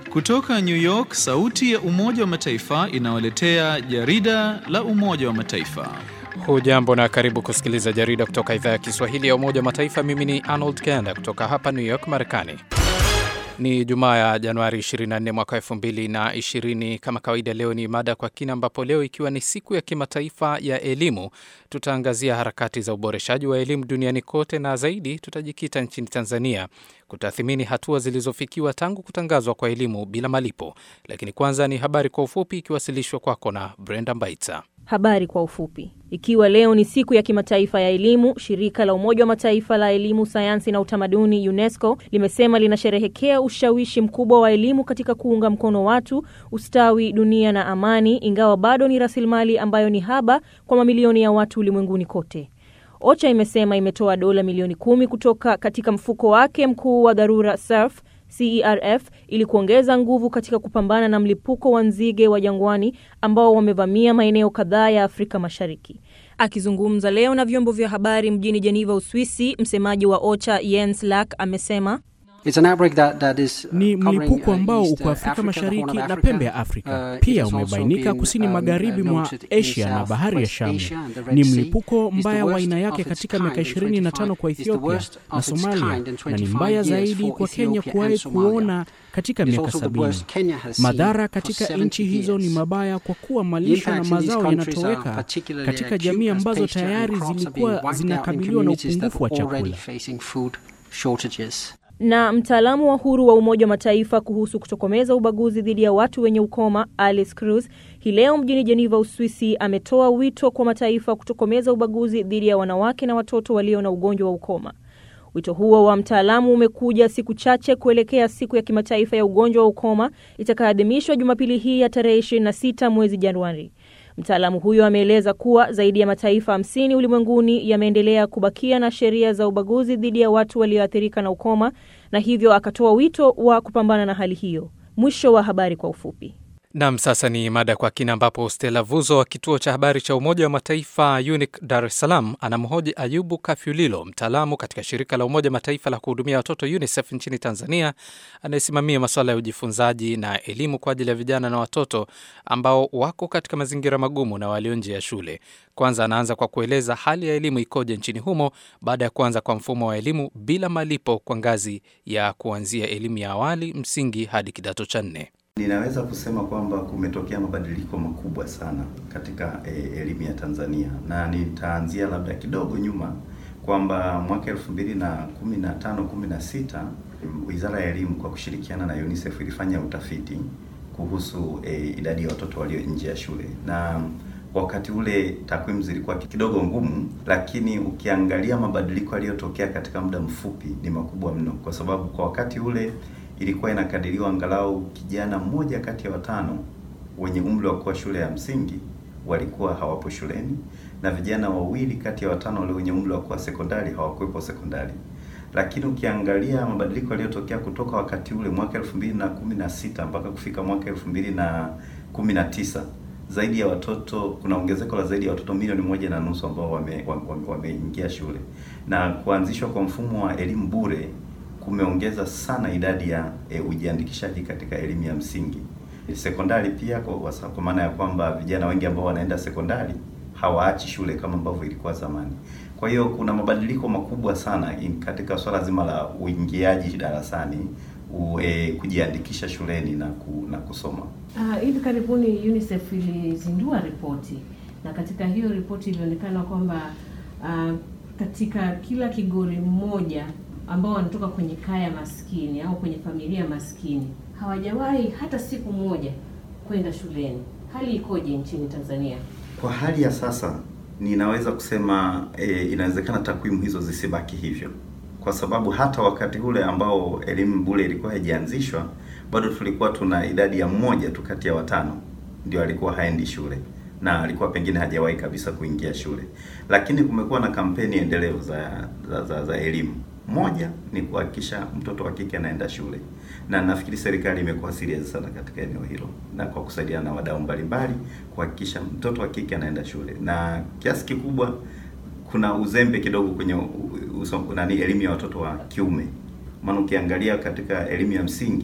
Kutoka New York, sauti ya Umoja wa Mataifa inawaletea jarida la Umoja wa Mataifa. Hujambo na karibu kusikiliza jarida kutoka idhaa ya Kiswahili ya Umoja wa Mataifa. Mimi ni Arnold Kenda kutoka hapa New York, Marekani. Ni Jumaa ya Januari 24 mwaka 2020. Kama kawaida, leo ni mada kwa kina, ambapo leo ikiwa ni siku ya kimataifa ya elimu, tutaangazia harakati za uboreshaji wa elimu duniani kote, na zaidi tutajikita nchini Tanzania kutathimini hatua zilizofikiwa tangu kutangazwa kwa elimu bila malipo. Lakini kwanza ni habari kwa ufupi, ikiwasilishwa kwako na Brenda Mbaitsa. Habari kwa ufupi. Ikiwa leo ni siku ya kimataifa ya elimu, shirika la Umoja wa Mataifa la elimu, sayansi na utamaduni UNESCO limesema linasherehekea ushawishi mkubwa wa elimu katika kuunga mkono watu, ustawi, dunia na amani, ingawa bado ni rasilimali ambayo ni haba kwa mamilioni ya watu ulimwenguni kote. OCHA imesema imetoa dola milioni kumi kutoka katika mfuko wake mkuu wa dharura SURF CERF ili kuongeza nguvu katika kupambana na mlipuko wa nzige wa jangwani ambao wamevamia maeneo kadhaa ya Afrika Mashariki. Akizungumza leo na vyombo vya habari mjini Geneva, Uswisi, msemaji wa OCHA Jens Lack amesema That, that is, uh, ni mlipuko ambao uh, uko Afrika Mashariki na pembe ya Afrika. Uh, pia umebainika kusini magharibi mwa Asia na bahari ya Shamu. Ni mlipuko mbaya wa aina yake katika miaka 25 kwa Ethiopia na Somalia, na ni mbaya zaidi kwa Kenya kuwahi kuona katika miaka sabini. Madhara katika nchi hizo ni mabaya kwa kuwa malisho na mazao yanatoweka katika jamii ambazo tayari zilikuwa zinakabiliwa na upungufu wa chakula na mtaalamu wa huru wa Umoja wa Mataifa kuhusu kutokomeza ubaguzi dhidi ya watu wenye ukoma Alice Cruz hii leo mjini Geneva, Uswisi, ametoa wito kwa mataifa kutokomeza ubaguzi dhidi ya wanawake na watoto walio na ugonjwa wa ukoma. Wito huo wa mtaalamu umekuja siku chache kuelekea siku ya kimataifa ya ugonjwa wa ukoma itakayoadhimishwa Jumapili hii ya tarehe 26 mwezi Januari. Mtaalamu huyo ameeleza kuwa zaidi ya mataifa hamsini ulimwenguni yameendelea kubakia na sheria za ubaguzi dhidi ya watu walioathirika na ukoma na hivyo akatoa wito wa kupambana na hali hiyo. Mwisho wa habari kwa ufupi. Nam, sasa ni mada kwa kina, ambapo Stella Vuzo wa kituo cha habari cha Umoja wa Mataifa UNIC Dar es Salaam anamhoji Ayubu Kafyulilo, mtaalamu katika shirika la Umoja wa Mataifa la kuhudumia watoto UNICEF nchini Tanzania, anayesimamia masuala ya ujifunzaji na elimu kwa ajili ya vijana na watoto ambao wako katika mazingira magumu na walio nje ya shule. Kwanza anaanza kwa kueleza hali ya elimu ikoje nchini humo baada ya kuanza kwa mfumo wa elimu bila malipo kwa ngazi ya kuanzia elimu ya awali, msingi hadi kidato cha nne. Ninaweza kusema kwamba kumetokea mabadiliko makubwa sana katika e, elimu ya Tanzania na nitaanzia labda kidogo nyuma kwamba mwaka 2015 16 Wizara ya Elimu kwa kushirikiana na UNICEF ilifanya utafiti kuhusu e, idadi ya watoto walio nje ya shule na wakati ule takwimu zilikuwa kidogo ngumu, lakini ukiangalia mabadiliko yaliyotokea katika muda mfupi ni makubwa mno, kwa sababu kwa wakati ule ilikuwa inakadiriwa angalau kijana mmoja kati ya watano wenye umri wa kuwa shule ya msingi walikuwa hawapo shuleni na vijana wawili kati ya watano wale wenye umri wa kuwa sekondari hawakuwepo sekondari. Lakini ukiangalia mabadiliko yaliyotokea kutoka wakati ule mwaka 2016 mpaka kufika mwaka 2019 zaidi ya watoto, kuna ongezeko la zaidi ya watoto milioni moja na nusu ambao wameingia wame, wame shule na kuanzishwa kwa mfumo wa elimu bure kumeongeza sana idadi ya e, ujiandikishaji katika elimu ya msingi. Sekondari pia kwa, kwa maana ya kwamba vijana wengi ambao wanaenda sekondari hawaachi shule kama ambavyo ilikuwa zamani. Kwa hiyo kuna mabadiliko makubwa sana in, katika swala zima la uingiaji darasani u, e, kujiandikisha shuleni na, ku, na kusoma. Uh, hivi karibuni UNICEF ilizindua ripoti na katika hiyo ripoti ilionekana kwamba uh, katika kila kigori mmoja ambao wanatoka kwenye kaya maskini au kwenye familia maskini hawajawahi hata siku moja kwenda shuleni. Hali ikoje nchini Tanzania? Kwa hali ya sasa ninaweza kusema e, inawezekana takwimu hizo zisibaki hivyo, kwa sababu hata wakati ule ambao elimu bure ilikuwa haijaanzishwa bado tulikuwa tuna idadi ya mmoja tu kati ya watano ndio alikuwa haendi shule na alikuwa pengine hajawahi kabisa kuingia shule, lakini kumekuwa na kampeni endelevu za za, za, za elimu moja ni kuhakikisha mtoto wa kike anaenda shule, na nafikiri serikali imekuwa serious sana katika eneo hilo, na kwa kusaidiana na wadau mbalimbali kuhakikisha mtoto wa kike anaenda shule, na kiasi kikubwa kuna uzembe kidogo kwenye uso, nani elimu ya watoto wa kiume. Maana ukiangalia katika elimu ya msingi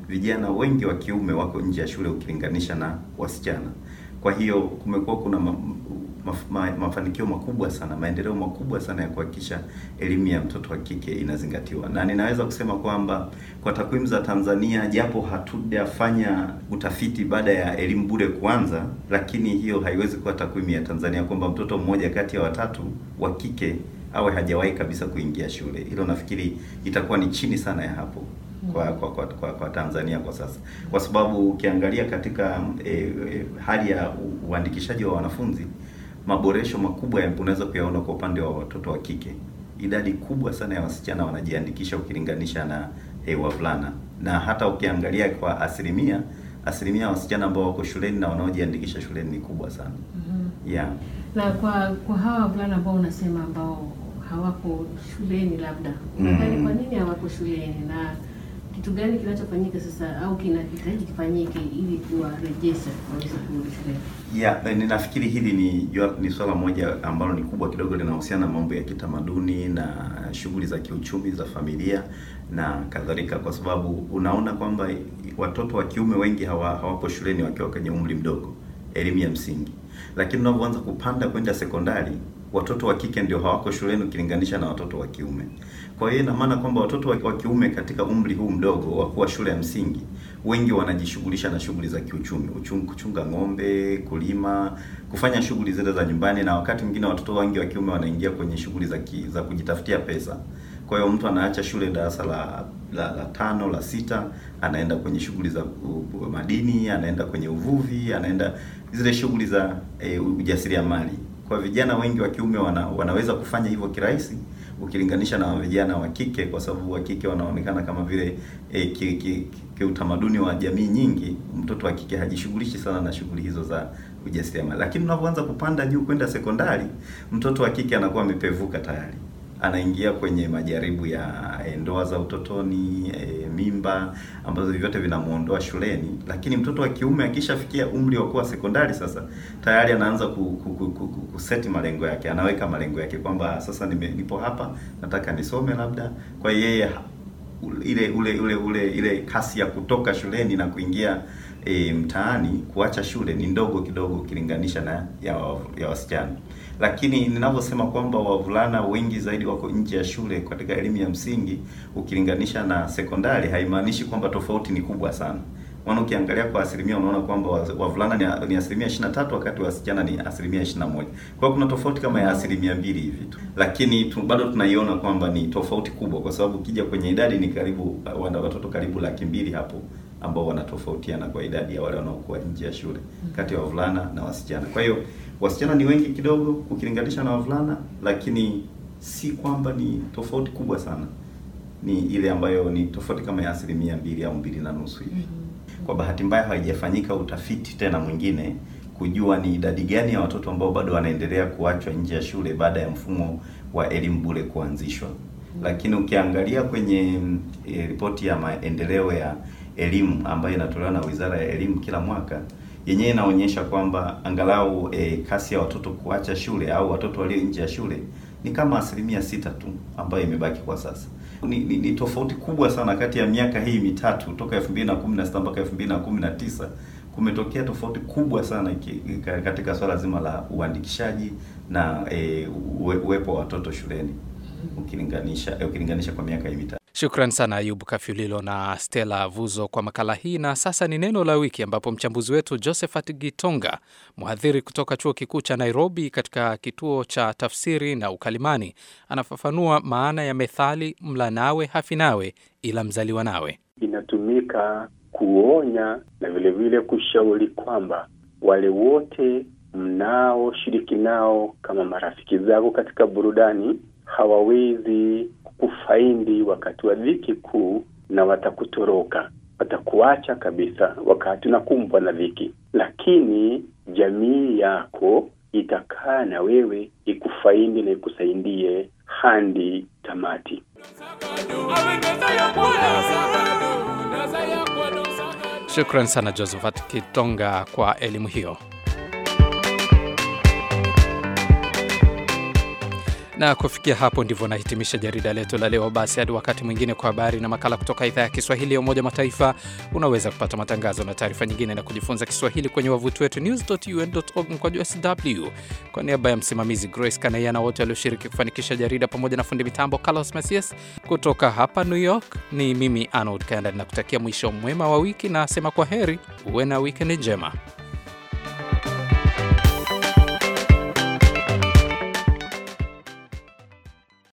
vijana wengi wa kiume wako nje ya shule ukilinganisha na wasichana. Kwa hiyo kumekuwa kuna ma, ma, ma, mafanikio makubwa sana, maendeleo makubwa sana ya kuhakikisha elimu ya mtoto wa kike inazingatiwa, na ninaweza kusema kwamba kwa takwimu za Tanzania, japo hatujafanya utafiti baada ya elimu bure kuanza, lakini hiyo haiwezi kuwa takwimu ya Tanzania kwamba mtoto mmoja kati ya watatu wa kike awe hajawahi kabisa kuingia shule. Hilo nafikiri itakuwa ni chini sana ya hapo kwa kwa, kwa, kwa kwa Tanzania kwa sasa, kwa sababu ukiangalia katika e, e, hali ya uandikishaji wa wanafunzi, maboresho makubwa unaweza kuyaona kwa upande wa watoto wa kike. Idadi kubwa sana ya wasichana wanajiandikisha ukilinganisha na e, wavulana, na hata ukiangalia kwa asilimia asilimia ya wasichana ambao wako shuleni na wanaojiandikisha shuleni ni kubwa sana. Mhm. Yeah. Na kwa kwa hawa wavulana ambao unasema ambao hawako shuleni, labda unadhani Mm. kwa nini hawako shuleni na kitu gani kinachofanyika sasa au kinahitaji kifanyike ili kuwarejesha waweze kurudi shuleni? Yeah, na ninafikiri hili ni jua- ni swala moja ambalo ni kubwa kidogo, linahusiana na mambo ya kitamaduni na shughuli za kiuchumi za familia na kadhalika, kwa sababu unaona kwamba watoto wa kiume wengi hawa, hawapo shuleni wakiwa kwenye umri mdogo, elimu ya msingi, lakini unavyoanza kupanda kwenda sekondari watoto wa kike ndio hawako shuleni ukilinganisha na watoto wa kiume. Kwa hiyo ina maana kwamba watoto wa wa kiume katika umri huu mdogo wa kuwa shule ya msingi, wengi wanajishughulisha na shughuli za kiuchumi, uchung, kuchunga ng'ombe, kulima, kufanya shughuli zile za nyumbani, na wakati mwingine watoto wengi wa kiume wanaingia kwenye shughuli za ki, za kujitafutia pesa. Kwa hiyo mtu anaacha shule darasa la, la, la tano la sita, anaenda kwenye shughuli za u- u- madini, anaenda kwenye uvuvi, anaenda zile shughuli za e, ujasiriamali. Kwa vijana wengi wa kiume wana, wanaweza kufanya hivyo kirahisi ukilinganisha na vijana wa kike, kwa sababu wa kike wanaonekana kama vile e, ki, ki, kiutamaduni wa jamii nyingi, mtoto wa kike hajishughulishi sana na shughuli hizo za ujasiriamali. Lakini unapoanza kupanda juu kwenda sekondari, mtoto wa kike anakuwa amepevuka tayari anaingia kwenye majaribu ya eh, ndoa za utotoni, eh, mimba ambazo vyote vinamuondoa shuleni. Lakini mtoto wa kiume akishafikia umri wa kuwa sekondari, sasa tayari anaanza ku, ku, ku, ku, ku, kuseti malengo yake, anaweka malengo yake kwamba sasa nime, nipo hapa nataka nisome labda. Kwa hiyo yeye ha- ile ule ule ule ile kasi ya kutoka shuleni na kuingia e, mtaani kuacha shule ni ndogo kidogo ukilinganisha na ya, wa- ya wasichana. Lakini ninavyosema kwamba wavulana wengi zaidi wako nje ya shule katika elimu ya msingi ukilinganisha na sekondari, haimaanishi kwamba tofauti ni kubwa sana. Maana ukiangalia kwa asilimia unaona kwamba wa- wavulana ni, ni asilimia 23 wakati wasichana ni asilimia 21. Kwa hiyo kuna tofauti kama ya asilimia mbili hivi tu, lakini tu, bado tunaiona kwamba ni tofauti kubwa, kwa sababu ukija kwenye idadi ni karibu wana watoto karibu laki mbili hapo ambao wanatofautiana kwa idadi ya wale wanaokuwa nje ya shule kati ya wavulana na wasichana. Kwa hiyo wasichana ni wengi kidogo ukilinganisha na wavulana, lakini si kwamba ni tofauti kubwa sana, ni ile ambayo ni tofauti kama ya asilimia mbili au mbili na nusu hivi. Kwa bahati mbaya haijafanyika utafiti tena mwingine kujua ni idadi gani ya watoto ambao bado wanaendelea kuachwa nje ya shule baada ya mfumo wa elimu bure kuanzishwa. Lakini ukiangalia kwenye mm, e, ripoti ya maendeleo ya elimu ambayo inatolewa na Wizara ya Elimu kila mwaka, yenyewe inaonyesha kwamba angalau e, kasi ya watoto kuacha shule au watoto walio nje ya shule ni kama asilimia sita tu ambayo imebaki kwa sasa. Ni, ni, ni tofauti kubwa sana kati ya miaka hii mitatu toka 2016 mpaka 2019 kumetokea tofauti kubwa sana ki- ka- katika swala zima la uandikishaji na e, uwe, uwepo wa watoto shuleni ukilinganisha e, ukilinganisha kwa miaka hii mitatu. Shukran sana Ayubu Kafyulilo na Stella Vuzo kwa makala hii. Na sasa ni neno la wiki, ambapo mchambuzi wetu Josephat Gitonga, mhadhiri kutoka chuo kikuu cha Nairobi katika kituo cha tafsiri na ukalimani, anafafanua maana ya methali mla nawe hafi nawe ila mzaliwa nawe. inatumika kuonya na vile vile kushauri kwamba wale wote mnaoshiriki nao kama marafiki zako katika burudani hawawezi kufaindi wakati wa dhiki kuu, na watakutoroka, watakuacha kabisa wakati unakumbwa na dhiki, lakini jamii yako itakaa na wewe ikufaindi na ikusaidie hadi tamati. Shukran sana Josephat Kitonga kwa elimu hiyo. Na kufikia hapo ndivyo nahitimisha jarida letu la leo. Basi hadi wakati mwingine, kwa habari na makala kutoka idhaa ya Kiswahili ya Umoja Mataifa. Unaweza kupata matangazo na taarifa nyingine na kujifunza Kiswahili kwenye wavuti wetu news.un.org mkwaju sw. Kwa niaba ya msimamizi Grace Kanaiana, wote walioshiriki kufanikisha jarida, pamoja na fundi mitambo Carlos Masias kutoka hapa New York, ni mimi Arnold Kanda, nakutakia mwisho mwema wa wiki na asema kwa heri, uwe na wikendi njema.